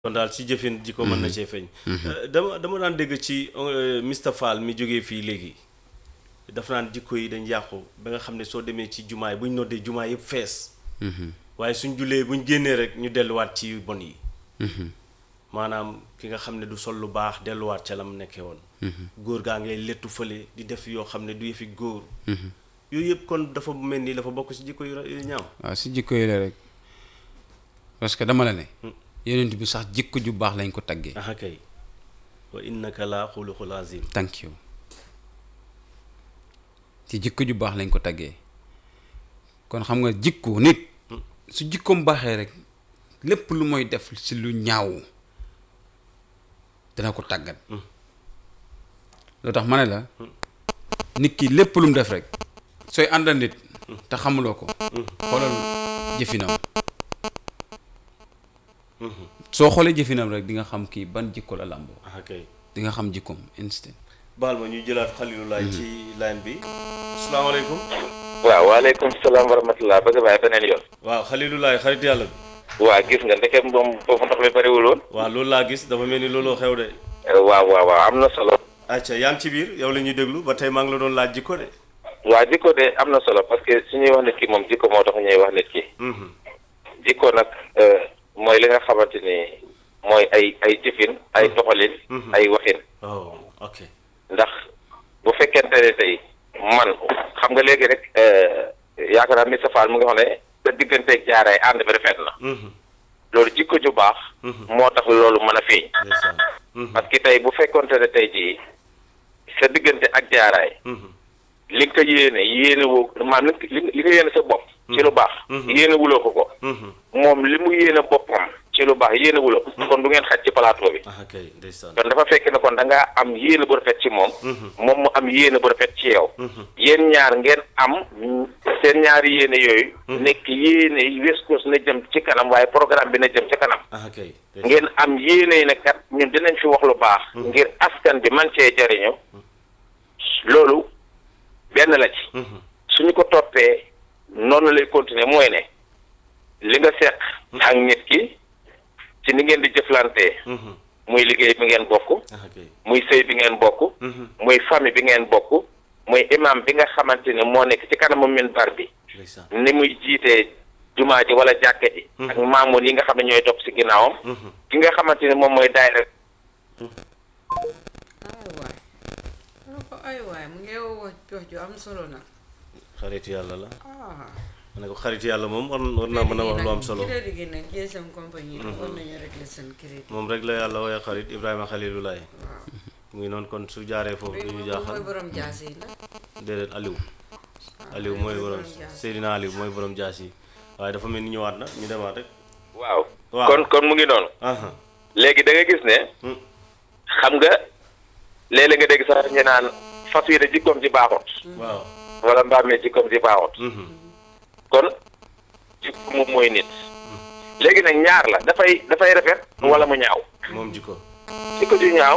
kon daal ci jëfin ji ko mën na cee feeñ dama dama daan dégg ci Mr Fall mi jógee fii léegi dafa naan jikko yi dañ yàqu ba nga xam ne soo demee ci jumaay bu ñu noddee jumaa yëpp fees waaye suñ jullee buñ génnee rek ñu delluwaat ci bon yi maanaam ki nga xam ne du sol lu baax delluwaat ca la mu nekkee woon góor gaa ngay lettu fële di def yoo xam ne du yëfi góor yooyu yëpp kon dafa mel ni dafa bokk ci jikko yu ñaaw waaw si jikko yi la rek parce que dama la ne yonent bi sax jikko ju baax lañ ko taggee aha kay wa innaka la xuluqul azim thank you ci jikko ju baax lañ ko taggee kon xam nga jikko nit su jikkoom baaxee rek lépp lu mooy def si lu ñaaw dana ko tàggat loo tax ma ne la nit ki lépp lu mu def rek sooy àndal nit te xamuloo ko xoolal jëfinam soo xoolee jëfinam rek di nga xam kii ban jikko la làmboo aha kay di nga xam jikkoom instant baal ma ñuy jëlaat xalilulaay ci line bi asalaamaaleykum waaw waaleykum salaam wa rahmatulah bëgg baay beneen yoon. waaw xalilulaay xarit yàlla bi waa gis nga ndeke moom foofu ndox mi bëriwul woon. waaw loolu laa gis dafa mel ni looloo xew de waaw waaw waaw am na solo. acca yaa ngi ci biir yow la ñuy déglu ba tey maa ngi la doon laaj jikko de waa jikko de am na solo parce que su ñuy wax nit ki moom jikko moo tax ñuy wax nit ki. jikko nag mooy li nga xamante ni mooy ay ay jëfin ay doxalin. ay waxin. oh ok ndax bu fekkente ne tey man xam nga léegi rek yaakaar naa Mr Fall mu ngi wax ne sa digganteeg jaaree ànd bi rafet na. loolu jikko ju baax. moo tax loolu mën a feeñ. ndeysaan parce que tey bu fekkonte ne tey jii sa diggante ak jaaraay. li nga ko yéene yéene woo maanaam li nga li nga yéene sa bopp. ci lu baax. yéene wuloo ko ko. moom li mu yéene boppam ci lu baax yéene wuloo ko. kon du ngeen xaj ci plateau bi. aha kay ndeysaan kon dafa fekk ne kon da ngaa am yéene bu rafet ci moom. moom mu am yéene bu rafet ci yow. yéen ñaar ngeen am seen ñaari yéene yooyu. nekk yéene West Coast na jëm ci kanam waaye programme bi na jëm ci kanam. aha kay ngeen am yéene yi ne kat ñun dinañ fi wax lu baax. ngir askan bi man cee jariñu loolu benn la ci. suñu ko toppee noonu lay continuer mooy ne li nga seq ak nit ki ci ni ngeen di jëflantee. muy liggéey bi ngeen bokk. aha kay muy sëy bi ngeen bokk. muy famille bi ngeen bokk. muy imam bi nga xamante ne moo nekk ci kanamu minbar bi. ndeysaan ni muy jiitee jumaa ji wala jàkka ji. ak maamoon yi nga xam ne ñooy topp si ginnaawam. ki nga xamante ne moom mooy daayira ay waay ma ne ko ay waay mu ngi wax wax ju am solo nag xarit yàlla la ah ma ne ko xarit yàlla moom war war naa mën a wax lu am solo crédit gi nag GSM compagnie nag war nañu régler seen crédit moom rek la yàlla wooye xarit Ibrahima Xalilulaay waaw mu ngi noonu kon su jaaree foofu bii du ñu moom mooy jaaxal borom jaas yi nag déedéet Aliou Aliou mooy borom Seydina Aliou mooy borom jaas yi waaye dafa mel ni ñëwaat na ñu demaat rek waaw. waaw. kon kon mu ngi noonu. aha léegi da nga gis ne. xam nga léeg-léeg nga dégg sax ñu naan fas yi de jikkoom ji baaxut. waaw wala mbaam mi jikkoom ji baaxut. kon jikko moom mooy nit. léegi nag ñaar la dafay dafay rafet. wala mu ñaaw. moom jikko jikko ju ñaaw.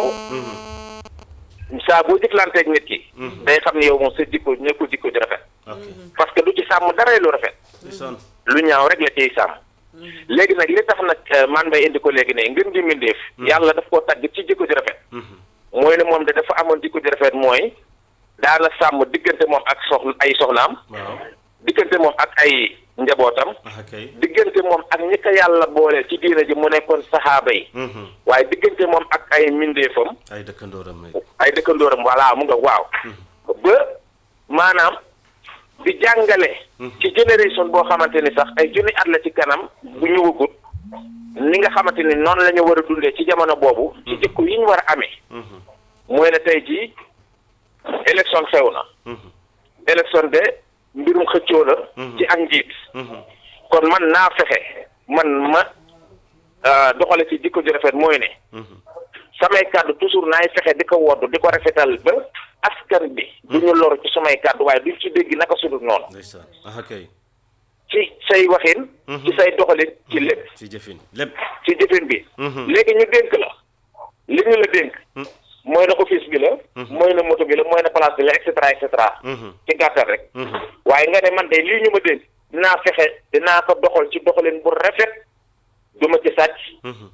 saa boo jëflanteeg nit ki. day xam ne yow moom sa jikko nekkul jikko ju rafet. ok parce que du ci sàmm dara lu rafet. ndeysaan lu ñaaw rek la ciy sàmm. léegi nag li tax nag man bay indi ko léegi ne ngën ji mbindeef. yàlla daf koo tagg ci jikko ju rafet. mooy ne moom de dafa amoon jikko ju rafet mooy daana sàmm diggante moom ak soxna ay soxnaam. waaw diggante moom ak ay njabootam. aha kay diggante moom ak ñi ko yàlla booleel ci diina ji mu nekkoon saxaaba yi. waaye diggante moom ak ay mbindeefam. ay dëkkandooram rek ay dëkkandooram voilà mu nga waaw. ba maanaam di jàngale. ci génération boo xamante ni sax ay junni at la ci kanam bu ñëwagut ni nga xamante ni noonu la ñu war a dundee ci jamono boobu. ci jikko yi ñu war a amee. mooy ne tey jii élection xew na. élection de mbirum xëccoo la. ci ak njiit. kon man naa fexe man ma doxale ci jikko ju rafet mooy ne. samay kàddu toujours naay fexe di ko woddu di ko rafetal ba askan bi du ñu loru ci samay kàddu waaye duñ ci dégg naka sudul noonu ndeysaan aha kay ci say waxin ci say doxalin ci lépp ci jëfin lépp ci jëfin bi léegi ñu dénk la li ñu la dénk mooy na office bi la mooy na moto bi la mooy na place bi la et cetera et cetera ci gàttal rek waaye nga ne man de lii ñu ma dénk dinaa fexe dinaa ko doxal ci doxalin bu rafet du ma ci sàcc